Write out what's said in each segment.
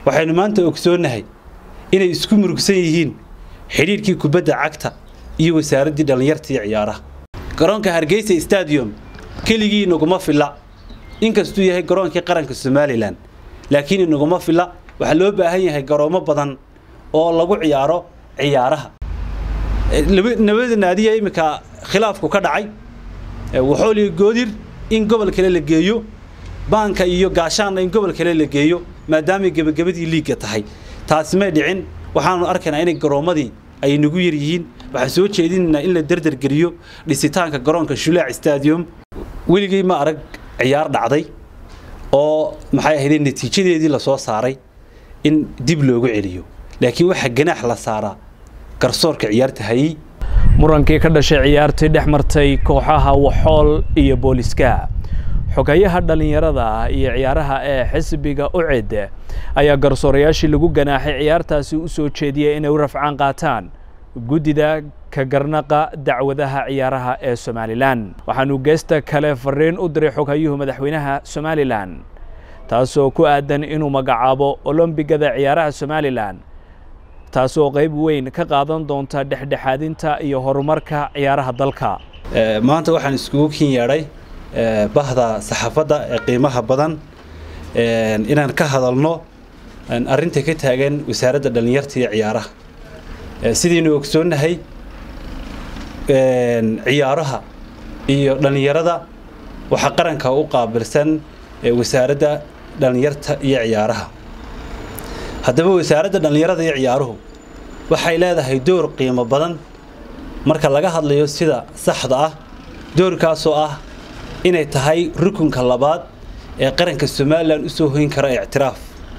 waxaynu maanta ogsoonnahay inay isku murugsan yihiin xidhiirkii kubadda cagta iyo wasaaraddii dhallinyarta iyo ciyaaraha garoonka hargeysa stadium keligii inaguma filla inkastuu yahay garoonkii qaranka somalilan laakiin inaguma filla waxaa loo baahan yahay garoomo badan oo lagu ciyaaro ciyaaraha nabada naadiya iminka khilaafku ka dhacay waxooliga goodir in gobol kale la geeyo baanka iyo gaashaanna in gobol kale la geeyo maadaamay gebagabadii liigga tahay taasi may dhicin waxaanu arkaynaa inay garoommadii ay nagu yar yihiin waxaan soo jeedinaynaa in la derdergeliyo dhisitaanka garoonka shulaac stadium weligay ma arag ciyaar dhacday oo maxay ahayd natiijadeedii lasoo saaray in dib loogu celiyo laakiin waxaa ganaax la saaraa garsoorka ciyaarta hayey murankii ka dhashay ciyaartii dhex martay kooxaha waxool iyo booliska xogayaha dhallinyarada iyo ciyaaraha ee xisbiga ucid ayaa garsoorayaashii lagu ganaaxay ciyaartaasi u soo jeediyey inay u rafcaan qaataan guddida ka garnaqa dacwadaha ciyaaraha ee somalilan waxaanu geesta kale fariin u diray xogayuhu madaxweynaha somalilan taasoo ku aadan inuu magacaabo olombigada ciyaaraha somalilan taasoo qayb weyn ka qaadan doonta dhexdhexaadinta iyo horumarka ciyaaraha dalka maanta waxaan iskugu kin yeedhay bahda saxaafadda ee qiimaha badan inaan ka hadalno arrinta ka taagan wasaaradda dhallinyarta iyo ciyaaraha sidaynu ogsoonnahay ciyaaraha iyo dhallinyarada waxaa qaranka u qaabilsan wasaaradda dhallinyarta iyo ciyaaraha haddaba wasaaradda dhallinyarada iyo ciyaaruhu waxay leedahay door qiimo badan marka laga hadlayo sida saxda ah doorkaasoo ah inay tahay rukunka labaad ee qaranka somalilan u soo hoyn kara ictiraaf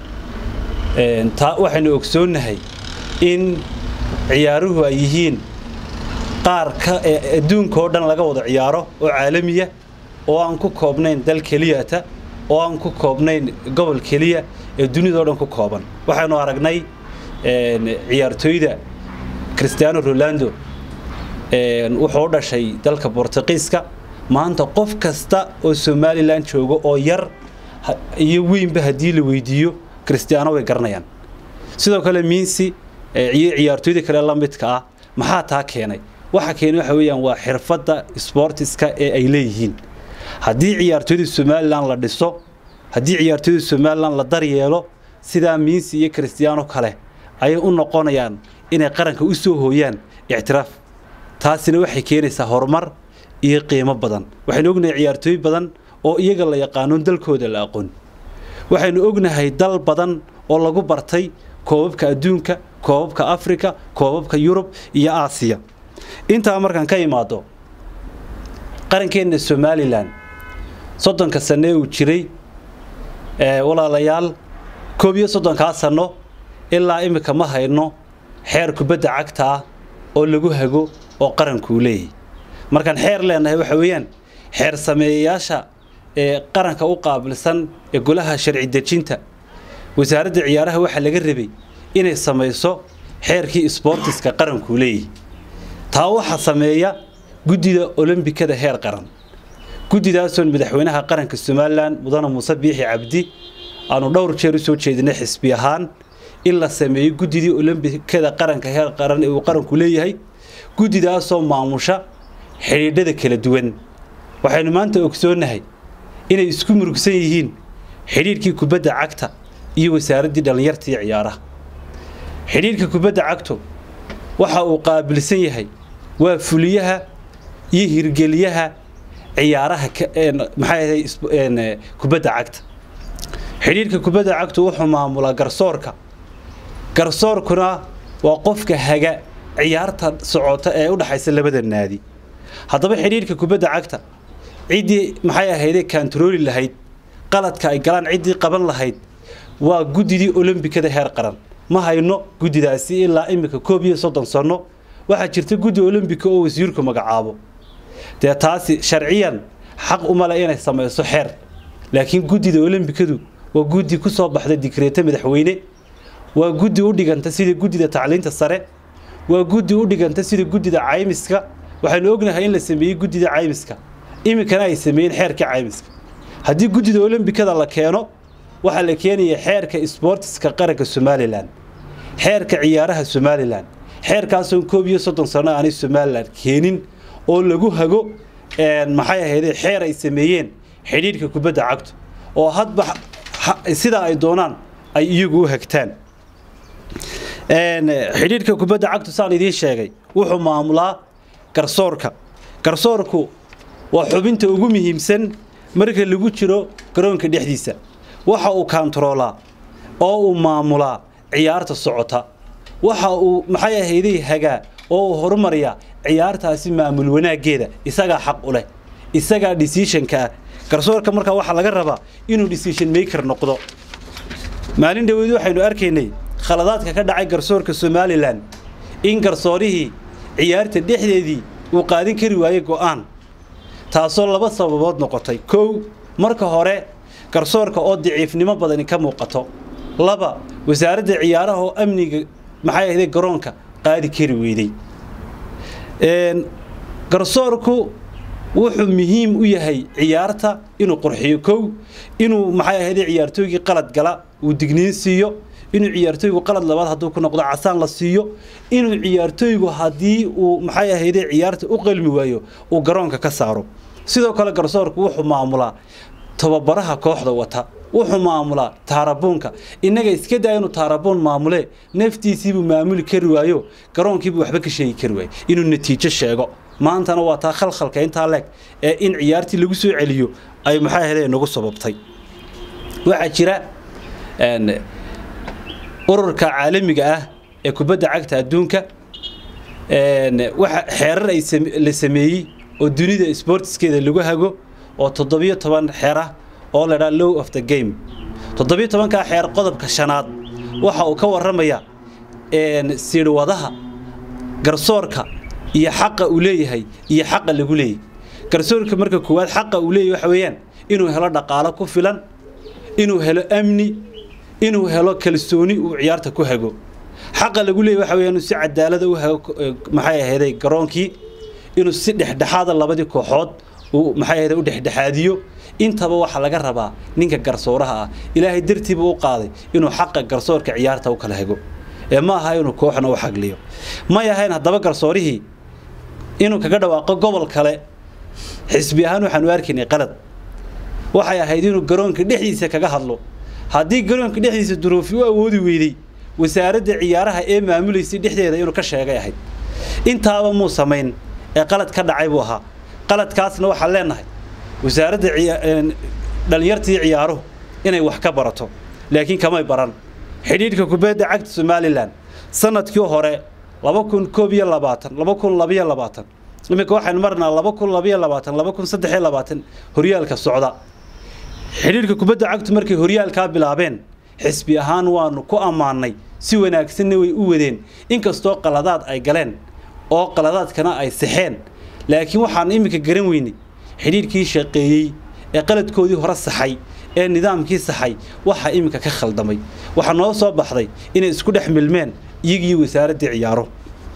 taa waxaynu ogsoonnahay in ciyaaruhu ay yihiin qaar ka adduunka oo dhan laga wada ciyaaro oo caalamiya oo aan ku koobnayn dal keliyata oo aan ku koobnayn gobol keliya ee dunidao dhan ku kooban waxaynu aragnay ciyaartooyda christiano rolando wuxuu u dhashay dalka bortuqiiska maanta qof kasta oo somalilan jooga oo yar iyo weynba haddii la weydiiyo christiano way garanayaan sidoo kale miinsi iyo ciyaartooyda kale la midka ah maxaa taa keenay waxa keenay waxa weeyaan waa xirfadda sportiska ee ay leeyihiin haddii ciyaartooyda somalilan la dhiso haddii ciyaartooyda somalilan la daryeelo sidaa miinsi iyo christiano kale ayay u noqonayaan inay qaranka u soo hooyaan ictiraaf taasina waxay keenaysaa horumar iyo qiimo badan waxaynu ognahay ciyaartooy badan oo iyaga la yaqaano dalkooda la aqoon waxaynu ognahay dal badan oo lagu bartay koobabka adduunka koobabka afrika koobabka yurub iyo aasiya intaa markaan ka imaado qarankeenna somalilan soddonka sanno ee uu jiray walaalayaal koob iyo soddonkaa sanno ilaa iminka ma hayno xeer kubadda cagta ah oo lagu hago oo qarankuu leeyahy markaan xeer leenahay waxa weeyaan xeer sameeyayaasha ee qaranka u qaabilsan ee golaha sharci dejinta wasaaradda ciyaaraha waxaa laga rabay inay samayso xeerkii sboortiska qarankuu leeyahy taa waxaa sameeya guddida olombikada heer qaran guddidaasoon madaxweynaha qaranka somalilan mudane muuse biixi cabdi aanu dhowr jeer u soo jeedinay xisbi ahaan in la sameeyo guddidii olombikada qaranka heer qaran ee uu qaranku leeyahay guddidaasoo maamusha xidhiidhada kala duwan waxaynu maanta ogsoonnahay inay isku murugsan yihiin xidhiirkii kubadda cagta iyo wasaaraddii dhallinyarta iyo ciyaaraha xidhiirka kubadda cagtu waxa uu qaabilsan yahay waa fuliyaha iyo hirgeliyaha ciyaaraha maxay ahayd kubadda cagta xidhiirka kubadda cagtu wuxuu maamulaa garsoorka garsoorkuna waa qofka haga ciyaarta socota ee u dhaxaysa labada naadi haddaba xidhiirka kubadda cagta ciddii maxay ahaydee kantarooli lahayd qaladka ay galaan ciddii qaban lahayd waa guddidii olombikada heer qaran ma hayno guddidaasi ilaa iminka koob iyo soddon sanno waxaa jirta guddi olombika oo wasiirku magacaabo dee taasi sharciyan xaq uma le inay samayso xeer laakiin guddida olombikadu waa guddi ku soo baxda digreeto madaxweyne waa guddi u dhiganta sida guddida tacliinta sare waa guddi u dhiganta sida guddida caymiska waxaynu ognahay in la sameeyey guddida caymiska iminkana ay sameeyeen xeerka caymiska haddii guddida olombikada la keeno waxaa la keenaya xeerka sboortiska qaranka somalilan xeerka ciyaaraha somalilan xeerkaasoo koob iyo soddon sano aanay somalilan keenin oo lagu hago maxay ahayde xeer ay sameeyeen xidhiidhka kubadda cagtu oo hadba sidaa ay doonaan ay iyagu u hagtaan xidhiidhka kubadda cagtu saan idiin sheegay wuxuu maamulaa garsoorka garsoorku waa xubinta ugu muhiimsan marka lagu jiro garoonka dhexdiisa waxa uu kaantaroolaa oo uu maamulaa ciyaarta socota waxa uu maxay ahayday hagaa oo uu horumariyaa ciyaartaasi maamul wanaaggeeda isagaa xaq u leh isagaa decisionka ah garsoorka markaa waxaa laga rabaa inuu decision maker noqdo maalin dhaweyd waxaynu arkaynay khaladaadka ka dhacay garsoorka somalilan in garsoorihii ciyaarta dhexdeedii uu qaadin kari waayey go'aan taasoo laba sababood noqotay kow marka hore garsoorka oo daciifnimo badani ka muuqato laba wasaaradda ciyaaraha oo amniga maxay ahday garoonka qaadi kari weyday garsoorku wuxuu muhiim u yahay ciyaarta inuu qurxiyo kow inuu maxay ahayday ciyaartooygii qalad gala uu digniin siiyo inuu ciyaartooygu qalad labaad hadduu ku noqdo casaan la siiyo inuu ciyaartooygu haddii uu maxay ahayday ciyaarta u qalmi waayo uu garoonka ka saaro sidoo kale garsoorku wuxuu maamulaa tababaraha kooxda wata wuxuu maamulaa taarabuunka innaga iska daa inuu taarabuun maamule naftiisiibuu maamuli kari waayo garoonkiibuu waxba ka sheegi kari waayo inuu natiijo sheego maantana waa taa khalkhalka intaa leeg ee in ciyaartii lagu soo celiyo ay maxay ahayday nagu sababtay waxaa jira ururka caalamiga ah ee kubadda cagta adduunka waxa xeerar ay la sameeyey oo dunida sportskeeda lagu hago oo toddobiyo toban xeer ah oo la dhaa low of the game toddobiyo tobankaa xeer qodobka shanaad waxa uu ka warramaya siidhwadaha garsoorka iyo xaqa uu leeyahay iyo xaqa lagu leeyahy garsoorka marka koowaad xaqa uu leeyahy waxa weeyaan inuu helo dhaqaalo ku filan inuu helo amni inuu helo kalsooni uu ciyaarta ku hago xaqa lagu leeyahy waxa weeyaan inuu si cadaalada u hago maxay ahayday garoonkii inuu si dhexdhexaada labadii kooxood uu maxay ahayday u dhexdhexaadiyo intaba waxaa laga rabaa ninka garsooraha ah ilaahay dartiiba u qaaday inuu xaqa garsoorka ciyaarta u kala hago ee ma aha inuu kooxna u xagliyo may ahayn haddaba garsoorihii inuu kaga dhawaaqo gobol kale xisbi ahaan waxaanu arkaynay qalad waxay ahayd inuu garoonka dhexdiisa kaga hadlo haddii garoonka dhexdiisa duruufi u awoodi weydey wasaaradda ciyaaraha ee maamulaysay dhexdeeda inuu ka sheegay ahayd intaaba muu samayn ee qalad ka dhacay buu ahaa qaladkaasna waxaan leenahay wasaaradda dhallinyartii ciyaaruhu inay wax ka barato laakiin kamay baran xidhiidhka kubadda cagta somalilan sanadkii hore laba kun koob iyo labaatan laba kun labiyo labaatan iminka waxaynu marnaa laba kun labiyo labaatan laba kun saddex iyo labaatan horyaalka socda xidhiidhka kubadda cagtu markay horyaalkaa bilaabeen xisbi ahaan waanu ku ammaannay si wanaagsanna way u wadeen inkastoo qaladaad ay galeen oo qaladaadkana ay saxeen laakiin waxaan iminka garan weynay xidhiidhkii shaqeeyey ee qaladkoodii hore saxay ee nidaamkii saxay waxaa iminka ka khaldamay waxaa noo soo baxday inay isku dhex milmeen iyagii wasaaraddii ciyaaro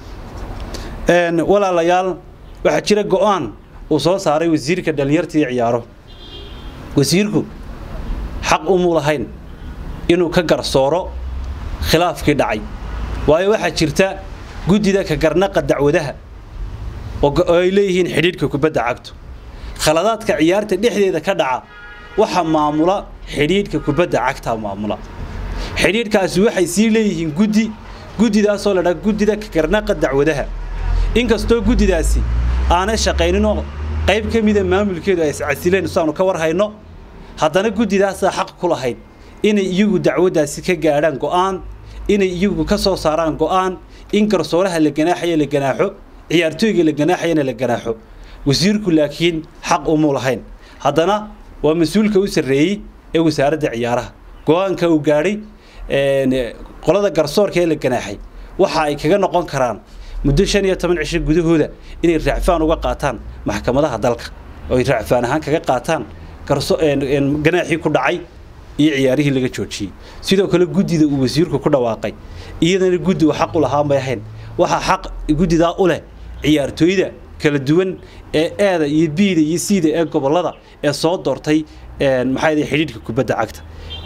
walaalayaal waxaa jira go-aan uu soo saaray wasiirka dhallinyartii ciyaaro wasiirku xaq umuu lahayn inuu ka garsooro khilaafkii dhacay waayo waxaa jirta guddida ka garnaqa dacwadaha oo ay leeyihiin xidhiidhka kubadda cagtu khaladaadka ciyaarta dhexdeeda ka dhaca waxa maamula xidhiidhka kubadda cagta maamula xidhiidhkaasi waxay sii leeyihiin guddi guddidaasoo la dhaa guddida ka garnaqa dacwadaha inkastoo guddidaasi aanay shaqayninoo qayb ka mida maamulkeedu ay iscasileen saanu ka war hayno haddana guddidaasaa xaq ku lahayd inay iyagu dacwaddaasi ka gaadhaan go'aan inay iyagu ka soo saaraan go'aan in garsooraha la ganaaxayo la ganaaxo ciyaartooyga la ganaaxayana la ganaaxo wasiirku laakiin xaq umuu lahayn haddana waa mas-uulka u sarreeyey ee wasaaradda ciyaaraha go-aanka uu gaadhay qolada garsoorka ee la ganaaxay waxa ay kaga noqon karaan muddo shan iyo toban cisho gudahooda inay raacfaan uga qaataan maxkamadaha dalka oo ay raacfaan ahaan kaga qaataan ganaaxii ku dhacay iyo ciyaarihii laga joojiyey sidoo kale guddida uu wasiirku ku dhawaaqay iyadana guddi uu xaq u lahaa may ahayn waxaa xaq guddidaa u leh ciyaartooyda kala duwan ee eeda iyo biida iyo siida ee gobollada ee soo doortay maxaa xidhiidhka kubadda cagta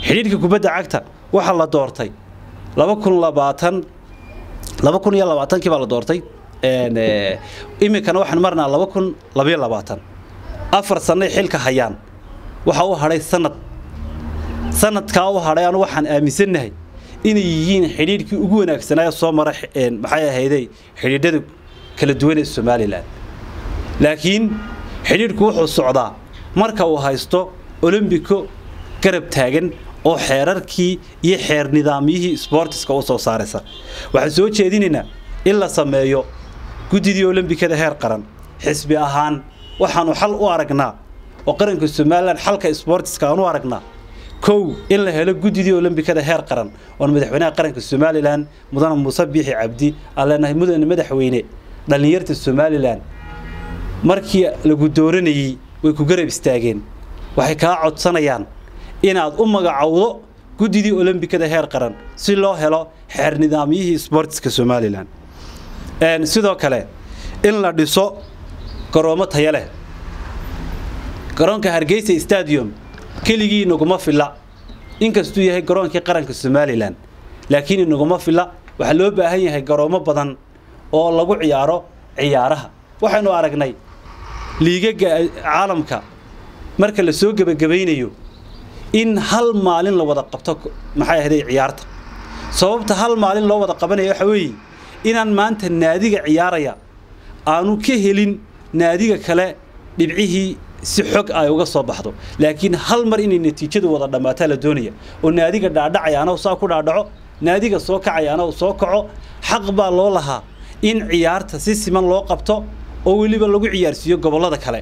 xidhiidhka kubadda cagta waxaa la doortay laba kun labaatan laba kun iyo labaatankii baa la doortay iminkana waxaan marnaa laba kun labayo labaatan afar sannay xilka hayaan waxaa u hadhay sanad sanadkaa u hadhay anu waxaan aaminsannahay inay yihiin xidhiidhkii ugu wanaagsanaa soo mara maxay ahayday xidhiidhada kala duwan ee somalilan laakiin xidhiidhku wuxuu socdaa marka uu haysto olombiko garab taagan oo xeerarkii iyo xeer nidaamyihii sboortiska u soo saaraysa waxaan soo jeedinaynaa in la sameeyo guddidii olombikada heer qaran xisbi ahaan waxaanu xal u aragnaa oo qaranka somalilan xalka sboortiska aan u aragnaa kow in la helo guddidii olombikada heer qaran oon madaxweynaha qaranka somalilan mudane muuse biixi cabdi aan leenahay mudane madaxweyne dhallinyarta somalilan markii lagu dooranayey way ku garab istaageen waxay kaa codsanayaan inaad u magacowdo guddidii olombikada heer qaran si loo helo xeer nidaamyihii sboortiska somalilan sidoo kale in la dhiso garoomo taya leh garoonka hargeysa stadium keligii inaguma filla inkastuu yahay garoonkii qaranka somalilan laakiin inaguma filla waxaa loo baahan yahay garoomo badan oo lagu ciyaaro ciyaaraha waxaynu aragnay liigaga caalamka marka la soo gebagabaynayo in hal maalin la wada qabto maxay ahday ciyaarta sababta hal maalin loo wada qabanaya waxa weeye inaan maanta naadiga ciyaaraya aanu ka helin naadiga kale dhibcihii si xog ay uga soo baxdo laakiin hal mar inay natiijadu wada dhammaataa la doonaya oo naadiga dhaadhacaya ana saa ku dhaadhaco naadiga soo kacaya ana soo kaco xaq baa loo lahaa in ciyaarta si siman loo qabto oo weliba lagu ciyaarsiiyo gobollada kale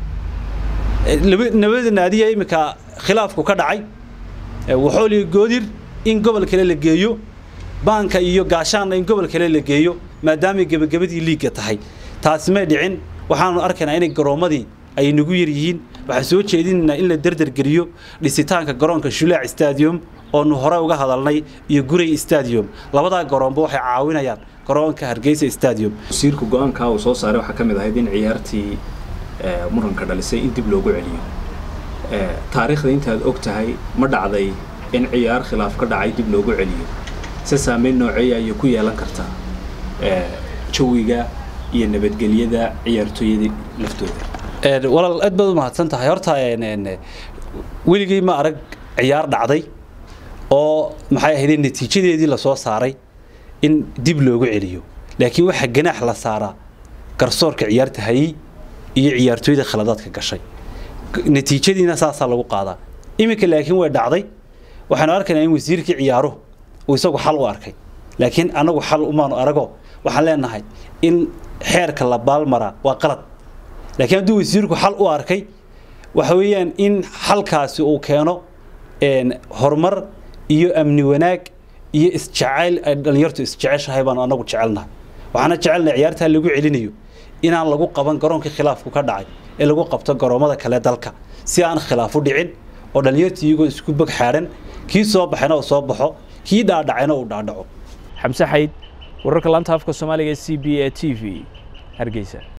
nabada naadiya iminka khilaafku ka dhacay waxooliga goodir in gobol kale la geeyo baanka iyo gaashaanna in gobol kale la geeyo maadaamay gebagabadii liigga tahay taasi may dhicin waxaanu arkaynaa inay garoommadii ay nagu yar yihiin waxaan soo jeedinaynaa in la derdergeliyo dhisitaanka garoonka shulaac stadium oonu hore uga hadalnay iyo guray stadium labadaa garoonba waxay caawinayaan garoonka hargeysa stadium wasiirka go-aankaa uu soo saaray waxaa ka mid ahayd in ciyaartii muranka dhalisay in dib loogu celiyo taariikhda intaad og tahay ma dhacday in ciyaar khilaaf ka dhacay dib loogu celiyo se saameyn nooceeya ayay ku yeelan kartaa jawiga iyo nabadgelyada ciyaartooyada laftooda walaal aad baad u mahadsan tahay horta weligay ma arag ciyaar dhacday oo maxay ahayd natiijadeedii lasoo saaray in dib loogu celiyo laakiin waxaa ganaax la saaraa garsoorka ciyaarta hayey iyo ciyaartooyda khaladaadka gashay natiijadiina saasaa lagu qaadaa iminka laakiin way dhacday waxaanu arkaynaa in wasiirkii ciyaaruhu uu isagu xal u arkay laakiin anagu xal umaanu arago waxaan leenahay in xeerka la baalmaraa waa qalad laakiin hadduu wasiirku xal u arkay waxa weeyaan in xalkaasi uu keeno horumar iyo amni wanaag iyo isjacayl ay dhallinyartu isjeceshahay baanu anagu jecelnahay waxaana jecelnahay ciyaartaa lagu celinayo inaan lagu qaban garoonkii khilaafku ka dhacay ee lagu qabto garoommada kale dalka si aan khilaaf u dhicin oo dhallinyartii iyagoo isku bog xaadhan kii soo baxayna uu soo baxo kii dhaadhacayna uu dhaadhaco xamse xayd wararka laanta afka soomaaliga c b e t v hargeysa